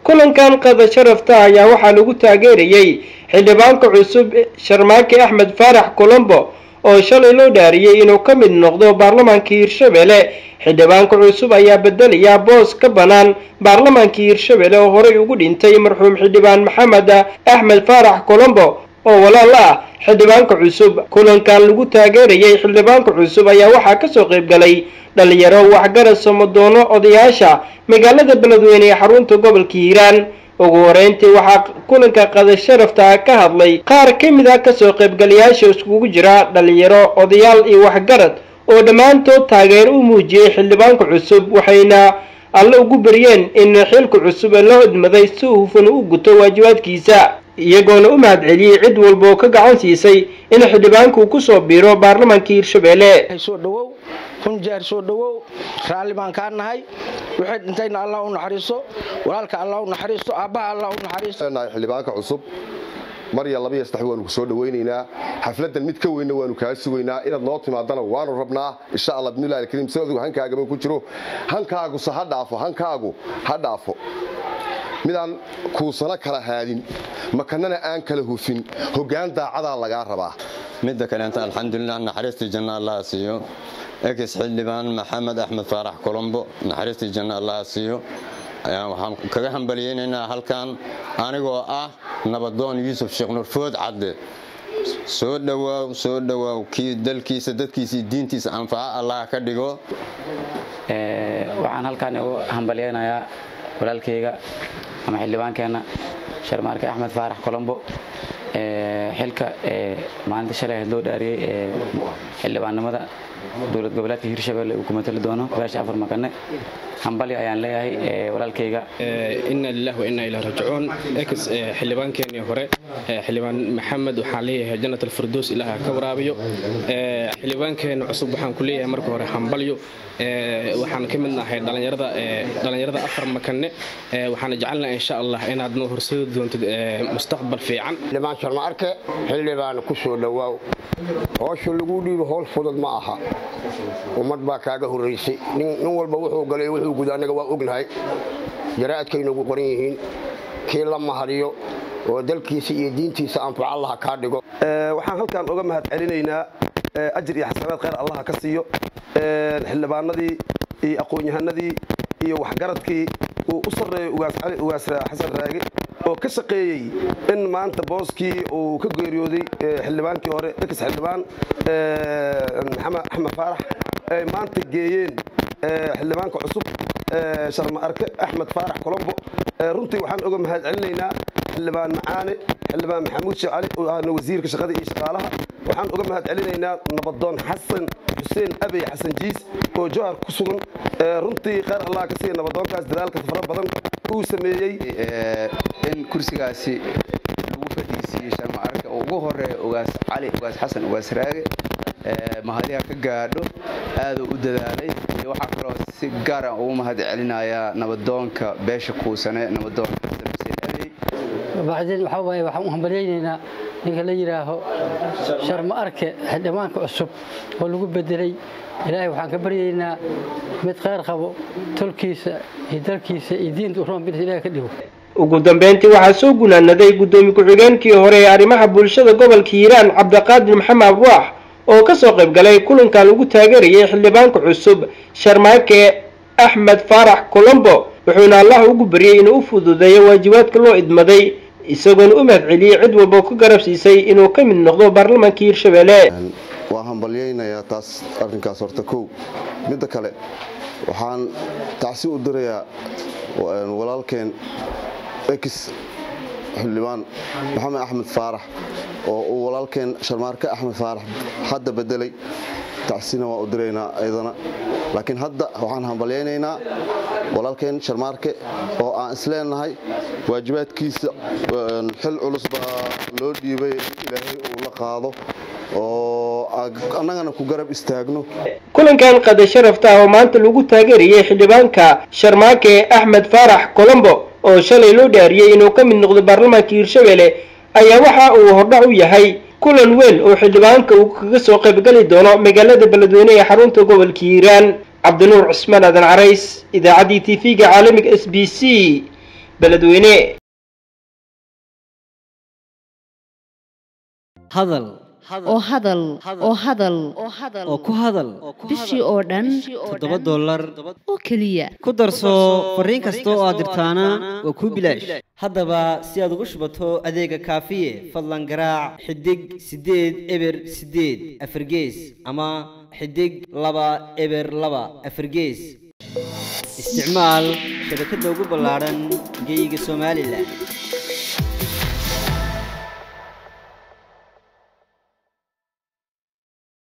kulankan qada sharafta ayaa waxaa lagu taageerayey xildhibaanka cusub sharmaake axmed faarax colombo oo shalay loo dhaariyey inuu ka mid noqdo baarlamaanka hirshabelle xildhibaanka cusub ayaa bedelaya boos ka bannaan baarlamaanka hirshabelle oo horey ugu dhintay marxuum xildhibaan maxamed axmed faarax colombo oo walaal ah xildhibaanka cusub kulankan lagu taageerayey xildhibaanka cusub ayaa waxaa kasoo qayb galay dhalinyaro waxgarad somadoono odayaasha magaalada beledweyne ee xarunta gobolka hiiraan ugu horeyntii waxaa kulanka qada sharafta ka hadlay qaar ka mid ah kasoo qaybgalayaasha iskugu jira dhalinyaro odayaal iyo waxgarad oo dhammaantood taageero u muujiyey xildhibaanka cusub waxayna alle ugu baryeen in xilka cusub ee loo idmaday si hufan u guto waajibaadkiisa iyagoona u mahad celiyey cid walba oo ka gacan siisay in xildhibaanku kusoo biiro baarlamaanka hirshabelle soo dhawow kun jeer soo dhawow raalli baan kaa nahay wixii dhintayna allah u naxariiso walaalka allah u naxariisto aabbaha allah u naxariisto xildhibaanka cusub mar iyo laba iyo saddex waanu ku soo dhawaynaynaa xafladan mid ka weynna waanu kaa sugaynaa inaad noo timaadana waanu rabnaa insha allah bidnillahi alkariim si adigu hankaagaba ku jiro hankaaguse ha dhaafo hankaagu ha dhaafo midaan kuusana kala haadin makanana aan kala hufin hoggaan daacadaa lagaa rabaa midda kaleenta alxamdulilah naxariistii janna allaha siiyo ekis xildhibaan maxamed axmed faarax colombo naxariistii janna allaha siiyo waxaan kaga hambaliyeynaynaa halkan anigoo ah nabadoon yuusuf sheekh nurfood cadde soo dhowaaw soo dhowaaw kii dalkiisa dadkiisa diintiisa anfaca allah ka dhigo waxaan halkan ugu hambalyeynayaa walaalkayga ama xildhibaankeenna sharmaarke axmed faarax colombo xilka maalinta shalay ahayd loo dhaariyey xildhibaannimada dowlad goboleedka hirshabelle uu ku matali doono beesha afar makane hambalyo ayaan leeyahay walaalkayga inna lillahi wa inna ilaahi raajicuun ex xildhibaankeenii hore xildhibaan maxamed waxaan leeyahay jannat alfirdows ilaaha ka waraabiyo xildhibaankeena cusub waxaan ku leeyahay marka hore hambalyo waxaan ka mid nahay dhalinyarada dhalinyarada afar makane waxaan jecelnahay insha allah inaad noo horseedi doontid mustaqbal fiican xildhibaan sharma arke xildhibaan ku soo dhowaaw howsha lagu dhiibo howl fudud ma aha ummad baa kaaga horraysay nin walba wuxuu galay wuxuu guda annaga waa ognahay jaraa'adkaynagu qoran yihiin kii la mahadiyo oo dalkiisa iyo diintiisa anfaca allaha kaa dhigo waxaan halkan uga mahad celinaynaa ajir iyo xasanaad khayr allaha ka siiyo xildhibaanadii iyo aqoon-yahanadii iyo waxgaradkii uu u sarreeyo ugaas cali ugaas xasan raage oo ka shaqeeyey in maanta booskii uu ka geeriyooday xildhibaankii hore ex xildhibaan maxamed axmed faarax ay maanta geeyeen xildhibaanka cusub sharma arke axmed faarax colombo runtii waxaan uga mahad celinaynaa xildhibaan macaane xildhibaan maxamuud sheekh cali oo ahna wasiirka shaqada iyo shaqaalaha waxaan uga mahad celinaynaa nabadoon xasan xuseen abey xasan jiis oo jowhar ku sugan runtii khayr allah ka siiya nabadoonkaas dadaalka fara badan uu sameeyey in kursigaasi lagu fadhiisiiyey sharma arke oo ugu horeeya ugaas cali ugaas xasan ugaas raage mahadiha ka gaadho aaduu u dadaalay iyo waxaa kaloo si gaara ugu mahad celinayaa nabadoonka beesha kuusane nabadoonka xasan xuseen abey bacdeen waxaa waaye waxaan u hambalyaynaynaa ninka la yidhaaho sharma arke xildhibaanka cusub oo lagu bedelay ilaahay waxaan ka baryaynaa mid khayr qabo tolkiisa iyo dalkiisa iyo diinta u roonbilis ilahay ka dhigo ugu dambeyntii waxaa soo gunaanaday guddoomiye ku-xigeenkii hore ee arrimaha bulshada gobolka hiiraan cabdiqaadir maxamed abwaax oo kasoo qayb galay kulankan lagu taageerayay xildhibaanka cusub sharmaake axmed faarax colombo wuxuuna allah ugu baryey inuu u fududeeyo waajibaadka loo idmaday isagoona u mahad celiyey cid walba oo ka garab siisay inuu ka mid noqdo baarlamaanka hirshabelle waa hambalyaynayaa taas arrinkaas horta kow midda kale waxaan tacsi u dirayaa walaalkeen ex xildhibaan maxamed axmed faarax oo uu walaalkeen sharmaarke axmed faarax hadda bedelay tacsina waa u diraynaa ayadana laakiin hadda waxaan hambalyaynaynaa walaalkeen sharmaarke oo aan isleenahay waajibaadkiisa xil culus baa loo dhiibay ilaahay uu la qaado oo annagana ku garab istaagno kulankan qada sharafta ah oo maanta lagu taageerayay xildhibaanka sharmaake axmed faarax colombo oo shalay loo dhaariyey inuu ka mid noqdo baarlamaanka hirshabelle ayaa waxa uu hordhac u yahay kulan weyn oo xildhibaanka uu kaga soo qaybgali doono magaalada beledweyne ee xarunta gobolka hiiraan cabdinuur cusmaan aadan carays idaacaddii t v-ga caalamiga s b c beledweyne hadal oo hadal oo hadal oo ku hadal bishii oo dhan toddoba dollar oo keliya ku darso fariin kasta oo aad dirtaana waa kuu bilaash haddaba si aad ugu shubato adeega kaafiye fadlan garaac xidig siddeed eber siddeed afargees ama xidig laba eber laba afargees isticmaal shabakadda ugu ballaadhan geyga somalilan